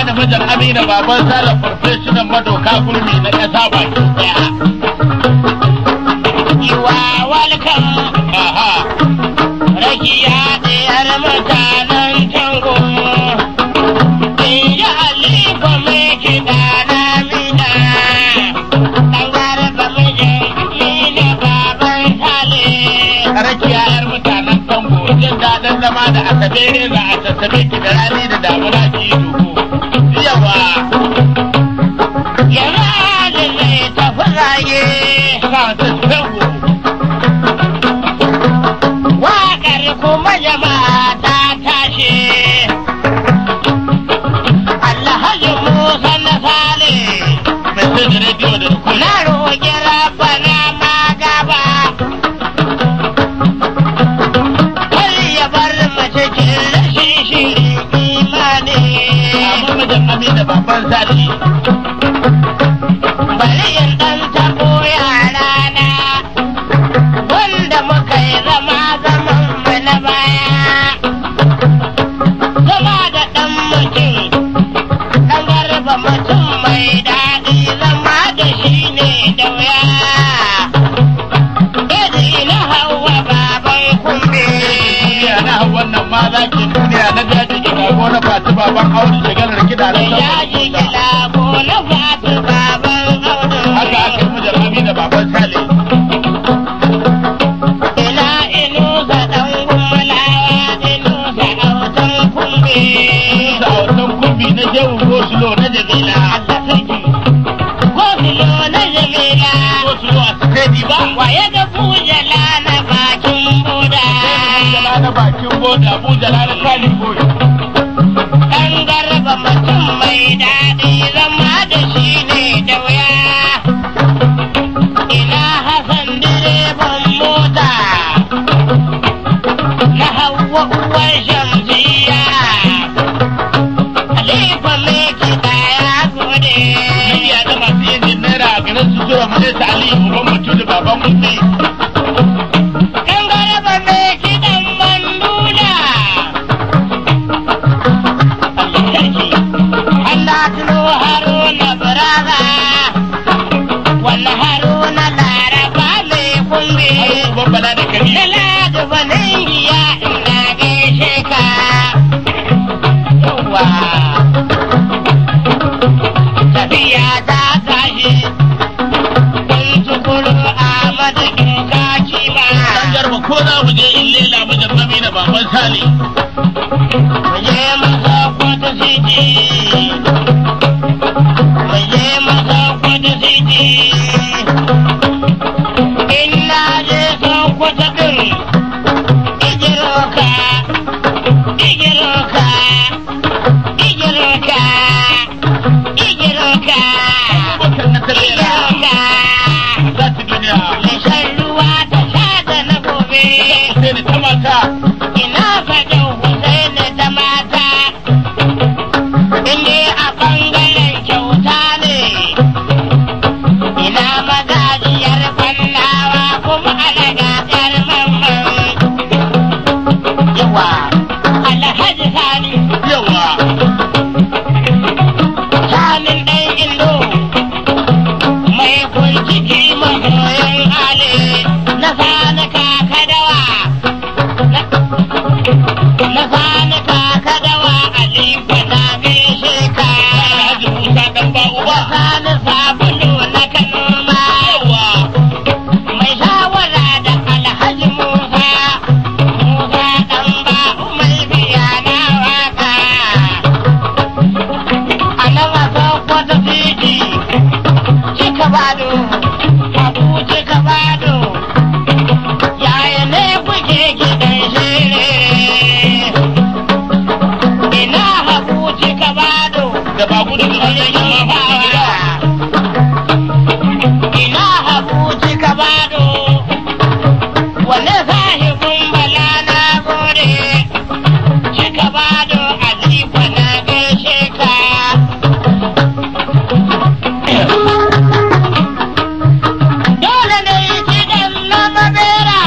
Sani mijin Amina baban Sala farfeshinan madoka gurmi na ƙasa baki ɗaya. Iwa walkan Aha. rakiya ɗiyar mutanen tango. Inji Aliko mai kiɗa na mina. Ɗan garba mijin mina baban Sale. Rakiya 'yar mutanen Tango jin daɗin zama da asabe reza a sassabe ki da rani da damuna ki yi duhu. Yawa. Yanzu zai tafi raye. Sa ta Tango. Waƙar kuma jama'a ta tashi. Alhaji Musa na Sale. Mai sai da rediyo da rikula. Na roƙi rabana ma gaba. Kar ya bar mu cikin rashin shirin imani. Amma mijin Amina baban Sali. Bari in ɗan taɓo yarana. Wanda muka yi zama zaman mu na baya. Zama da ɗan mutum. Ɗan garba mutum mai daɗi zama da shi ne da wuya. Iri na hawa baban kumbe. Duniya na hau wannan ma za ki duniya na daji ki gago na fati baban Audu shigarar kiɗa na Ya ji gila ko na fatu baban audu. Haka aka yi mijin Amina baban Sale. Ina inusa ɗan gummulawa inusa autan kumbe. Da autan kumbi na shehu Gosulo na Jamila. Allah sarki. Gosulo na Jamila. Gosulo a Sitedi ba. Waye ga bujala na bakin boda. Bujala na bakin boda, bujala na kalin boda. Ɗan garba mutum mai daɗi zama da shi ne da wuya. Ina Hassan direban mota. Na hawa uwar shamsiya. Halifa mai kiɗa ya gode. Iya da masu yin naira a garin su zuwa mu ta Ali uban mutu da baban mutu. Ɗan garba mai kiɗan mandula. Allah sarki. Allah tuno Haruna Baraza. Wani Haruna Laraba mai kumbe. Uban bala da kari. Lalata Baningiya ina gaishe ka. Yawwa. Tafiya ta tashi. Kun tukuru Ahmadu Kaki ba. Dan garba ko za mu je in lela mijin Amina baban Sale. Muje masa kwata siti. Muje masa kwata siti. Ina je son kwata din. Igiroka. Igiroka. Igiroka. Igiroka. Bakar na talera. Igiroka. Za ta duniya. Mai shan ruwa ta sha da na gobe. Sai da ta mata. Ina faɗin Husaini da mata, inda a ɓangaren kyauta ne. Ina magajiyar fallawa kuma alaga ƴar mamman. Yawa, Alhaji Sani, Yawa. Sanin ɗan Indo, mai kunciki masoyin Ali, na sani kakadawa. Na sani kakadawa Aliko na gaishe ka. Alhaji Musa dan ba Na uba. sani sabulu na kanoma. Yawa. Mai shawara da Alhaji Musa. Musa ɗan ba mai biya na waka. A nan a Sokoto titi. Cika bado. Abu cika bado. Yaya ne kuke gidan shere? Ina habu cika bado. Da ba gudu da wannan yamma ba a gida. Ina habu cika bado. Wane sahibin bala na gode. Cika bado Aliko na gaishe ka. Dole ne yi kiɗan na mabera.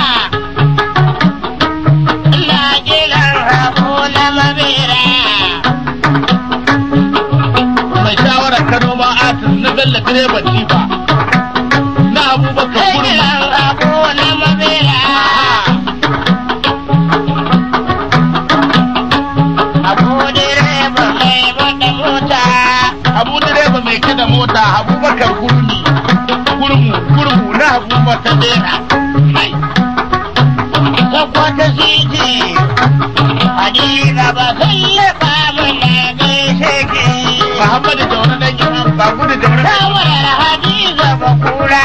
Ina kiran habu na mabera. mutan kurmi Gidan abu na mabera. Abu direba mai wata mota. abu direba mai kada mota abubakar kurmi kurmu kurmu na abubakar dera Hai. Sakwata City. Hadiza ba sallaba mana gaishe ki. muhammadu jauna dan imam ba gudu jauna dan Shawarar Hadiza ba kura.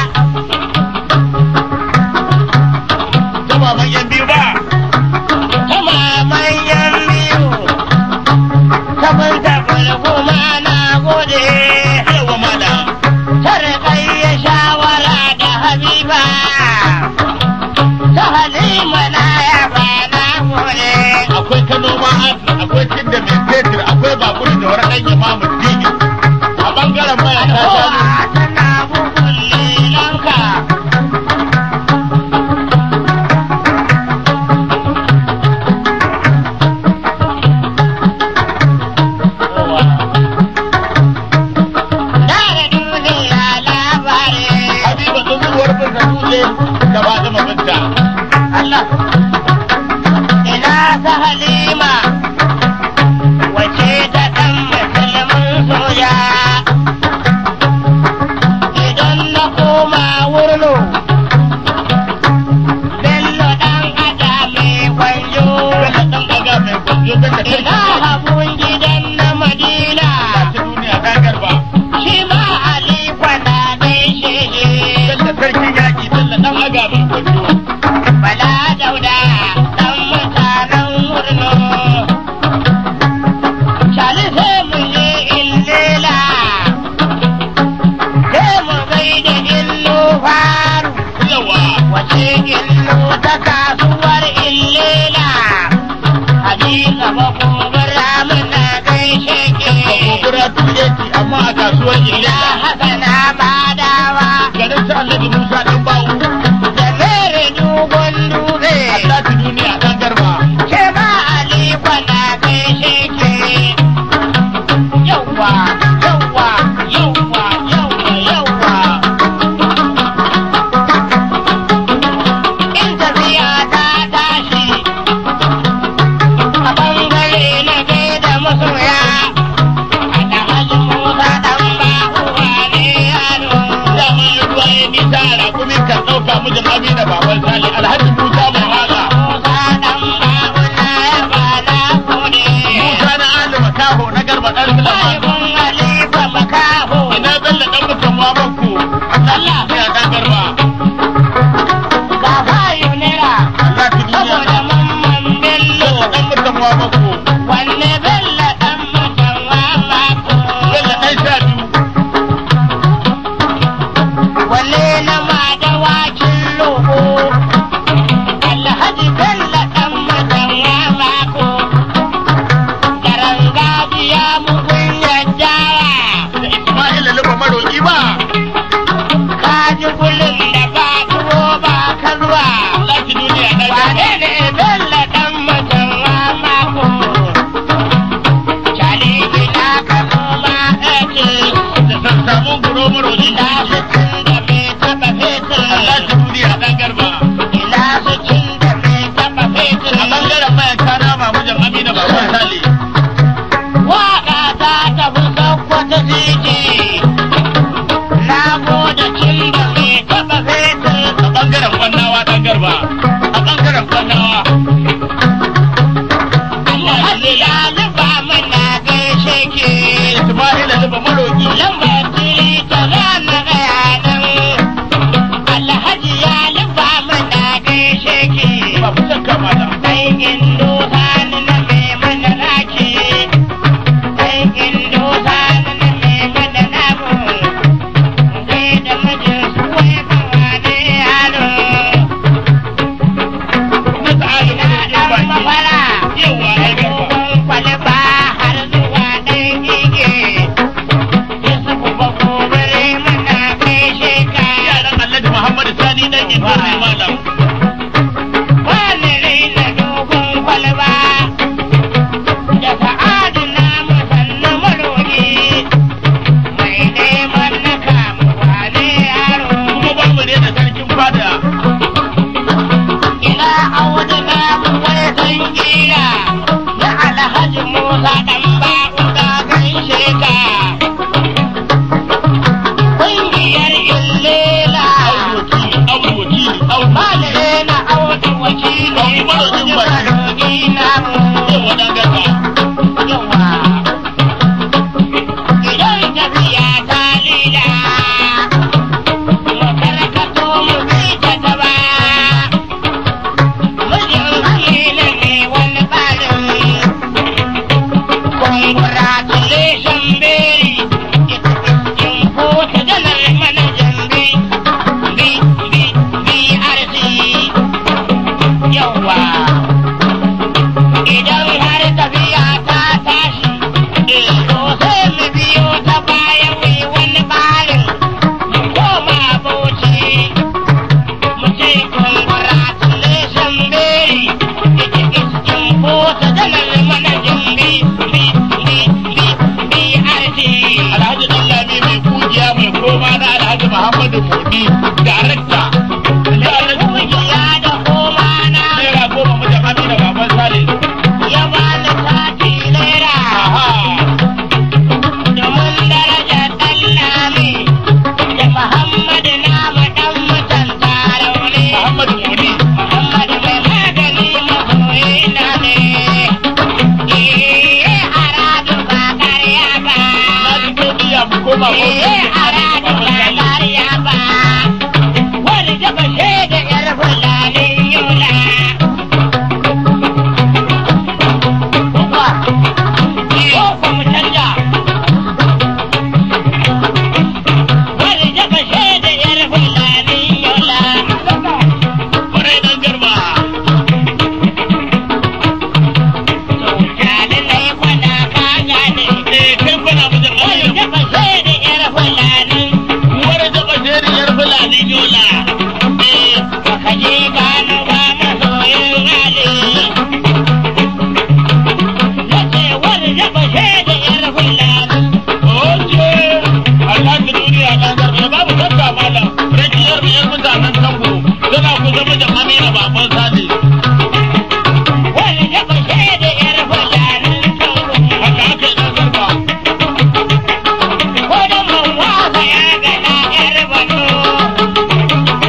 ta baban yan biyu ba Ta maman yan biyu. Ta mun tabbal kuma na gode. yawa mala Sarƙayya shawara da Habiba. Ta Halima na yaba na gode. akwai kano ma akwai tidda mai fetur akwai ba gudu jauna dan imam digi a bangaren maya ta Kowa shanu tana bugun lilanka. Dare duniya labarin. habiba tsohuwar bin dutse da ba zama binta Allah ina ta halima wace ta ɗan musulmin soja idan na koma wurno bello ɗan ada mai kwanjo Bello dan gaga mai gwanjo dan da ina habun gidan na madina ta duniya ta garba shi ma alikwa na gaishe shi dan da sarkin yaki Bello dan aga mai gwanjo Bala dauda ɗan mutanen murno. Shali sai mu je illela, sai mu gai da illo faru, yawa wace illo ta kasuwar illela. Hadisa ba kubura muna gaishe ke. ba gobura tuleti amma a kasuwar Ina illela hasana badawa, garin sa Alhaji Musa dan bawu da mere dogon dube. Allah ta duniya dan garba Ke ba Ali kwana gaishe ke. Yawwa, yawwa, yawwa, yawwa, yawwa. In tafiya ta tashi, a ɓangare na gaida masoya. Ana hajji Musa ɗan bahuwa ne yaro. dama in ruwa ya nisa a rakumi kan ɗauka mijin Amina baban Sale Alhaji Musa mai waga Musa ɗan bahuna ya ba na gode. Musa na Alima Kaho na garba ɗan Sulaiman Sahibin Halifa Makaho. ina Bello dan mutan Wabanku Allah ya dan garba ga fayu nera Allah ta duniya saboda mamman bello Bello dan mutan Wabanku wanne bello dan mutan mamako Bello dan sha biyu wanne na madawakin lobo alhaji bello dan mutan mamako garan gajiya mugun yaddawa da Ismail Luba maroki ba kaji gulun da ba tuwo ba kalwa Allah ta duniya dan Wane garba ne Bello ɗan mutum mako? Cali ina ka noma ake, da san samu guro maroki ina su cin da bai taɓa fetur. Allah ta duniya dan garba Ina su cin da bai taɓa fetur. a bangaren mayan kana mamujin Amina baban Sale Waƙa ta tafi Sokoto titi. Na gode cin da bai taɓa fetur. a bangaren kwannawa dan garba a bangaren kwannawa Alhaji ya zuba mana gaishe ke. Ismail Luba maroki lambar tiri ta rana gaya nan alhaji ya luba mana gaishe ki ba ku shakka mata sai indo sani na mai mana raki sai indo sani na mai mana namu sai da mijin su wai bawa ne yaro na ta'ala ina da dan baki mafara yawa ai garba dogon kwalba har zuwa ɗan ige Yusufu ba gobere muna gaishe ka yaran Alhaji Muhammad Sani dan Indo mai malam Wani raina dogon kwalba da sa'adu na musanna marogi mai neman na kamuwa ne yaro kuma ba mu da kira ya alhaji Musa dan ba'u da gaishe ka. Ƙungiyar Illela Malire na auta wakili Marogi na yawa. Idan tafiya ta lila, mu karkato mu bi ta gaba. Mijin Amina ne wani ɓarin. Congratulations, Mary. In kota janar manajan bi, bi, bi, BRC. Yawwa. Idan har tafiya ta tashi, to sai mu biyo ta baya mu yi wani ɓarin. Mu koma Bauchi. Mu ce congratulations, Mary. In kota janar manajan bi, bi, bi, bi, BRC. Alhaji Dallami mai kugiya mai koma na Alhaji Muhammadu Modi, darakta. Kungiya da koma na Naira goma mutum Amina Baban Sale. ya bani sati naira Aha. domin darajar ɗallami da Muhammadu nama ɗan mutan tarauni. Muhammadu Modi. Muhammadu mai magani masoyi na ne. Eh, aradu ba ƙarya ba. Na ji godiya mu koma Eh, aradu ba ƙarya ba. Wani jaba shaida 'yar fulanin yola. Kwarai dan garba. Eh, kai kuna mutum Amina. Uwar jaba jeriyar Fulani Yola. Eh, oje. Alhaji duniya dan garba. Babu shakka malam. Rakiyar biyar mutanen Tango. Tana kusa mutum Amina Baban Sale. Haka aka yi dan garba. Ko da mun wasa ya gana 'yar bano.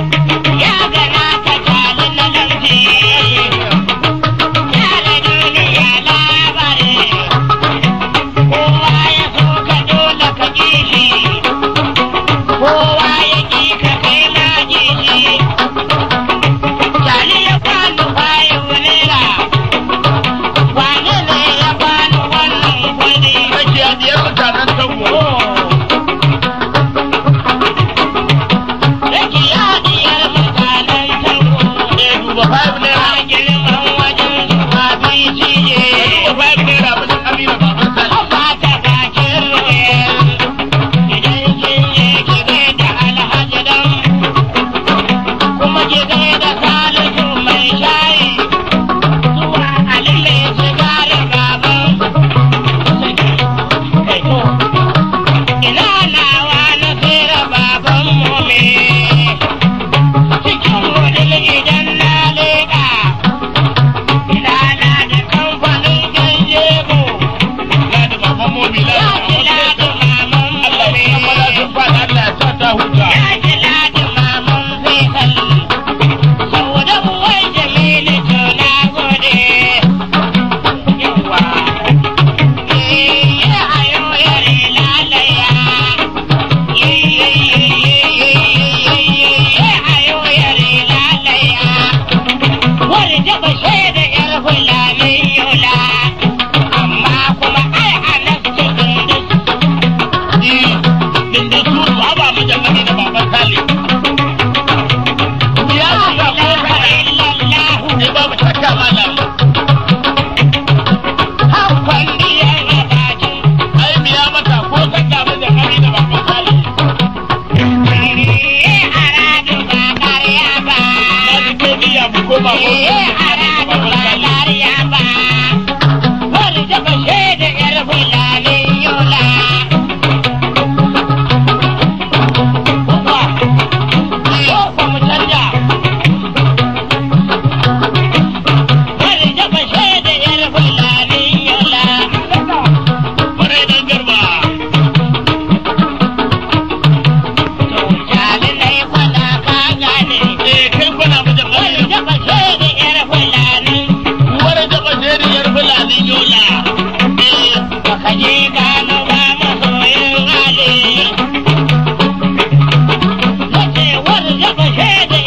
gaishe da